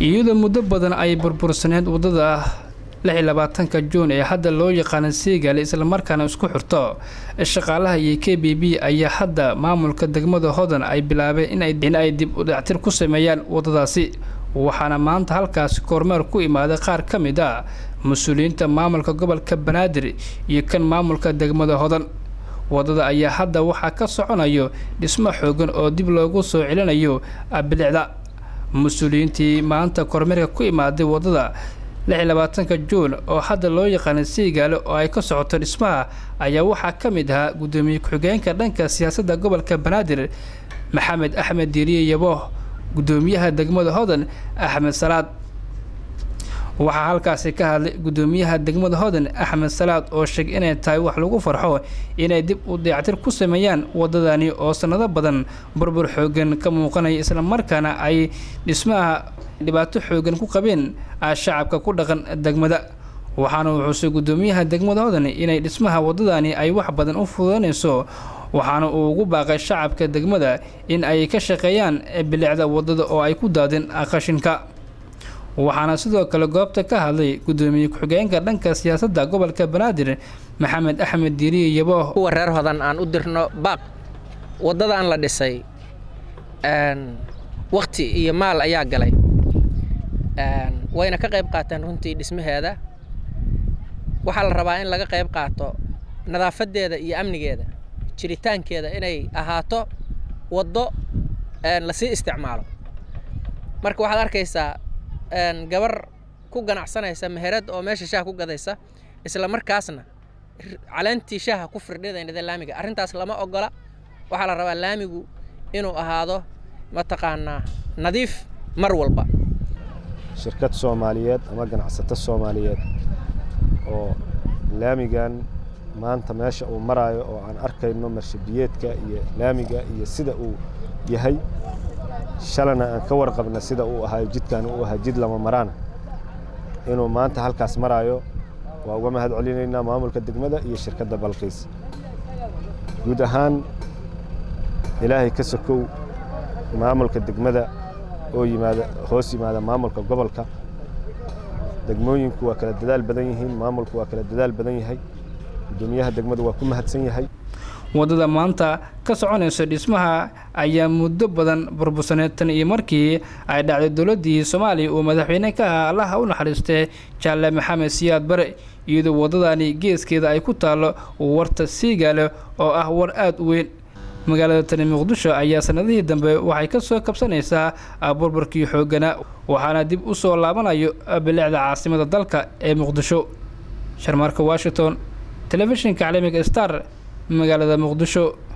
iyadoo muddo badan ay burbursaneyd waddada lix iyo labaatanka juun ee hadda loo yaqaana seegaale islamarkaana isku xirto shaqaalaha iyo k b b ayaa hadda maamulka degmada hodan ay bilaabeen in ay dib u dactir ku sameeyaan waddadaasi waxaana maanta halkaasi kormeer ku imaaday qaar ka mid a mas-uuliyiinta maamulka gobolka banaadir iyo kan maamulka degmada hodan waddada ayaa hadda waxaa ka soconayo dhismo xoogan oo dib loogu soo celinayo bilicda mas-uuliyiintii maanta kormeerka ku imaaday waddada lix iyo labaatanka juun oo hadda loo yaqaana siigaale oo ay ka socoto dhismaha ayaa waxaa ka mid ahaa guddoomiye ku-xigeenka dhanka siyaasadda gobolka banaadir maxamed axmed diiriye yabo guddoomiyaha degmada hodan axmed salaad waxaa halkaasi ka hadlay guddoomiyaha degmada hodan axmed salaad oo sheegay inay tahay wax lagu farxo inay dib u dayactir ku sameeyaan waddadani oo sannado badan burbur xoogan ka muuqanaya islamarkaana ay dhismaha dhibaato xoogan ku qabeen shacabka ku dhaqan degmada waxaana uu xusay guddoomiyaha degmada hodan inay dhismaha waddadani ay wax badan u fududanayso waxaana uu ugu baaqay shacabka degmada in ay ka shaqeeyaan bilicda waddada oo ay ku daadeen qashinka waxaana sidoo kale goobta ka hadlay guddoomiye ku-xigeenka dhanka siyaasadda gobolka banaadir maxamed axmed diiriye yabo kuwa reer hodan aan u dirno baaq waddadan la dhisay wakhti iyo maal ayaa galay wayna ka qayb qaateen runtii dhismaheeda waxaa la rabaa in laga qayb qaato nadaafadeeda iyo amnigeeda jiritaankeeda inay ahaato waddo lasii isticmaalo marka waxaad arkaysaa gabar ku ganacsanaysa meherad oo meesha shaha ku gadaysa isla markaasna caleentii shaha ku firdhidaynada laamiga arrintaas lama ogola waxaa la rabaa laamigu inuu ahaado mataqaanaa nadiif mar walba shirkad soomaaliyeed ama ganacsato soomaaliyeed oo laamigan maanta meesha uu maraayo oo aan arkayno marshabiyeedka iyo laamiga iyo sida uu yahay shalana aan ka warqabna sida uu ahayo jidkan uu ahaa jid lama maraana inuu maanta halkaas maraayo waa uga mahad celinaynaa maamulka degmada iyo shirkadda balqiis guud ahaan ilaahay ka sokow maamulka degmada oo yimaada hoos yimaada maamulka gobolka degmooyinku waa kala dadaal badan yihiin maamulku waa kala dadaal badan yahay guddoomiyaha degmadu waa ku mahadsan yahay waddada maanta ka soconaysa dhismaha ayaa muddo badan burbursaneed tan iyo markii ay dhacday dowladdii soomaaliya uu madaxweyne ka ahaa allaha u naxariistay jaalle maxamed siyaad bare iyadoo waddadani geeskeeda ay ku taallo warta siigaale oo ah war aada u weyn magaalada tani muqdisho ayaa sanadihii dambe waxay ka soo kabsanaysaa burburkii xoogganaa waxaana dib u soo laabanayo bilicda caasimada dalka ee muqdisho sharmaarka washington telefishinka caalamiga star magaalada muqdisho